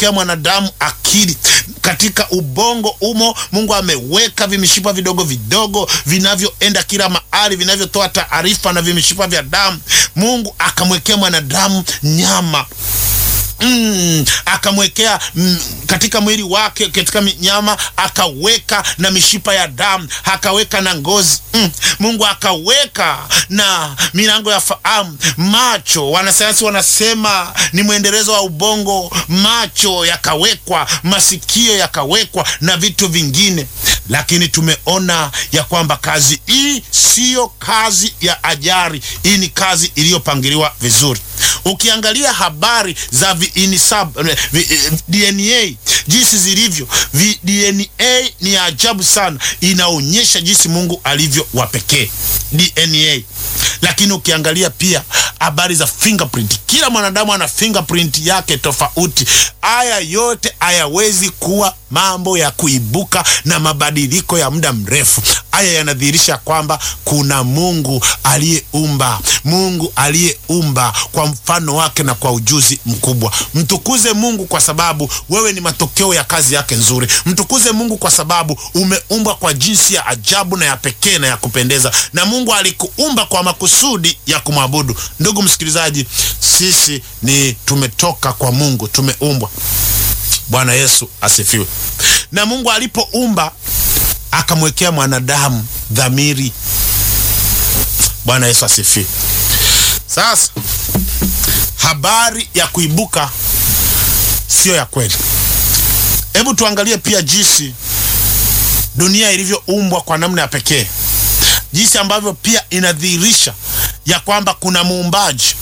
akamwekea mwanadamu akili katika ubongo umo. Mungu ameweka vimishipa vidogo vidogo vinavyoenda kila mahali, vinavyotoa taarifa na vimishipa vya damu. Mungu akamwekea mwanadamu nyama Mm, akamwekea mm, katika mwili wake katika nyama akaweka na mishipa ya damu akaweka na ngozi mm. Mungu akaweka na milango ya fahamu. Macho, wanasayansi wanasema ni mwendelezo wa ubongo. Macho yakawekwa, masikio yakawekwa na vitu vingine, lakini tumeona ya kwamba kazi hii siyo kazi ya ajari. Hii ni kazi iliyopangiliwa vizuri. Ukiangalia habari za viinisab vi, DNA jinsi zilivyo vi, DNA ni ajabu sana, inaonyesha jinsi Mungu alivyo wa pekee DNA. Lakini ukiangalia pia habari za fingerprint, kila mwanadamu ana fingerprint yake tofauti. Haya yote hayawezi kuwa mambo ya kuibuka na mabadiliko ya muda mrefu. Haya yanadhihirisha kwamba kuna Mungu aliyeumba, Mungu aliyeumba kwa mfano wake na kwa ujuzi mkubwa. Mtukuze Mungu kwa sababu wewe ni matokeo ya kazi yake nzuri. Mtukuze Mungu kwa sababu umeumbwa kwa jinsi ya ajabu na ya pekee na ya kupendeza, na Mungu alikuumba kwa makusudi ya kumwabudu. Ndugu msikilizaji, sisi ni tumetoka kwa Mungu, tumeumbwa. Bwana Yesu asifiwe. Na Mungu alipoumba akamwekea mwanadamu dhamiri. Bwana Yesu asifiwe. Sasa habari ya kuibuka siyo ya kweli. Hebu tuangalie pia jinsi dunia ilivyoumbwa kwa namna ya pekee, jinsi ambavyo pia inadhihirisha ya kwamba kuna muumbaji.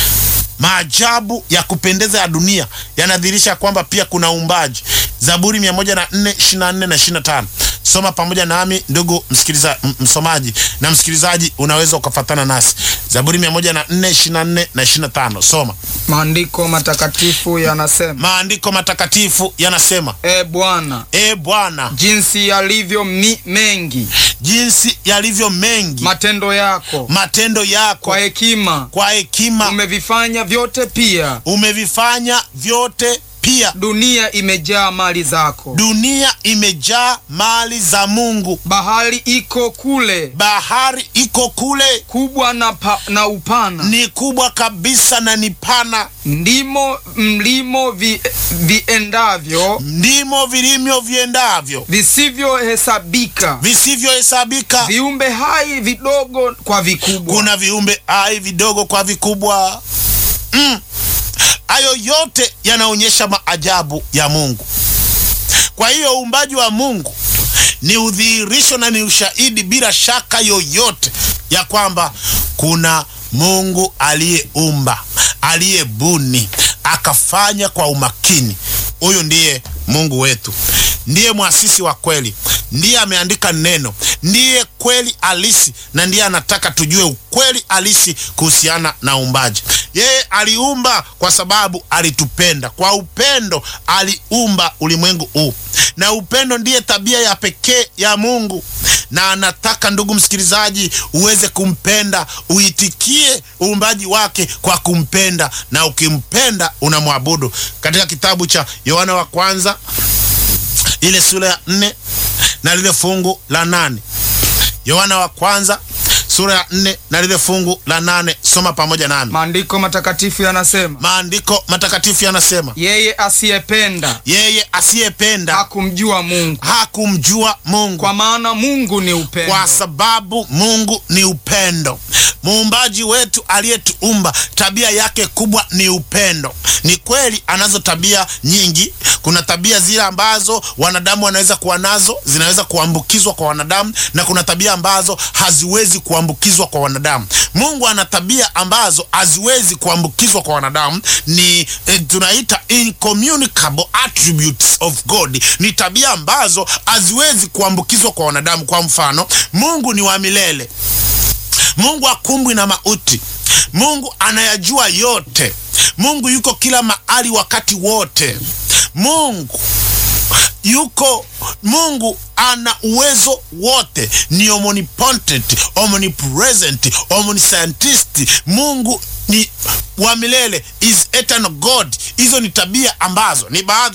Maajabu ya kupendeza ya dunia yanadhihirisha kwamba pia kuna uumbaji. Zaburi 104 24 na 25. Soma pamoja nami ndugu msikiliza, msomaji na msikilizaji, unaweza ukafatana nasi. Zaburi 104 24 na 25. Soma. Maandiko matakatifu yanasema, Maandiko matakatifu yanasema, E Bwana, e Bwana, jinsi yalivyo mi mengi jinsi yalivyo mengi matendo yako, matendo yako, kwa hekima kwa hekima umevifanya vyote, pia umevifanya vyote pia dunia imejaa mali zako. dunia imejaa mali za Mungu. Bahari iko kule, Bahari iko kule, kubwa na, pa, na upana, ni kubwa kabisa na ni pana, ndimo mlimo vi, viendavyo ndimo vilimyo viendavyo visivyohesabika, visivyohesabika. viumbe hai vidogo kwa vikubwa. Kuna viumbe hai vidogo kwa vikubwa. Mm. Hayo yote yanaonyesha maajabu ya Mungu. Kwa hiyo uumbaji wa Mungu ni udhihirisho na ni ushahidi bila shaka yoyote ya kwamba kuna Mungu aliyeumba, aliyebuni, akafanya kwa umakini. Huyu ndiye Mungu wetu, ndiye mwasisi wa kweli, ndiye ameandika neno, ndiye kweli halisi, na ndiye anataka tujue ukweli halisi kuhusiana na uumbaji. Yeye aliumba kwa sababu alitupenda. Kwa upendo aliumba ulimwengu huu, na upendo ndiye tabia ya pekee ya Mungu, na anataka ndugu msikilizaji, uweze kumpenda, uitikie uumbaji wake kwa kumpenda, na ukimpenda unamwabudu. Katika kitabu cha Yohana wa kwanza ile sura ya nne na lile fungu la nane Yohana wa kwanza sura ya nne na lile fungu la nane Soma pamoja nami. Maandiko matakatifu yanasema, Maandiko matakatifu yanasema, yeye asiyependa yeye asiyependa hakumjua Mungu, hakumjua Mungu, kwa maana Mungu ni upendo. kwa sababu Mungu ni upendo. Muumbaji wetu aliyetuumba, tabia yake kubwa ni upendo. Ni kweli anazo tabia nyingi. Kuna tabia zile ambazo wanadamu wanaweza kuwa nazo, zinaweza kuambukizwa kwa wanadamu, na kuna tabia ambazo haziwezi kuambukizwa kwa wanadamu. Mungu ana tabia ambazo haziwezi kuambukizwa kwa wanadamu, ni eh, tunaita incommunicable attributes of God. Ni tabia ambazo haziwezi kuambukizwa kwa wanadamu. Kwa mfano, Mungu ni wa milele. Mungu hakumbwi na mauti. Mungu anayajua yote. Mungu yuko kila mahali wakati wote. Mungu yuko Mungu ana uwezo wote, ni omnipotent, omnipresent, omniscientist. Mungu ni wa milele, is eternal God. Hizo ni tabia ambazo ni baadhi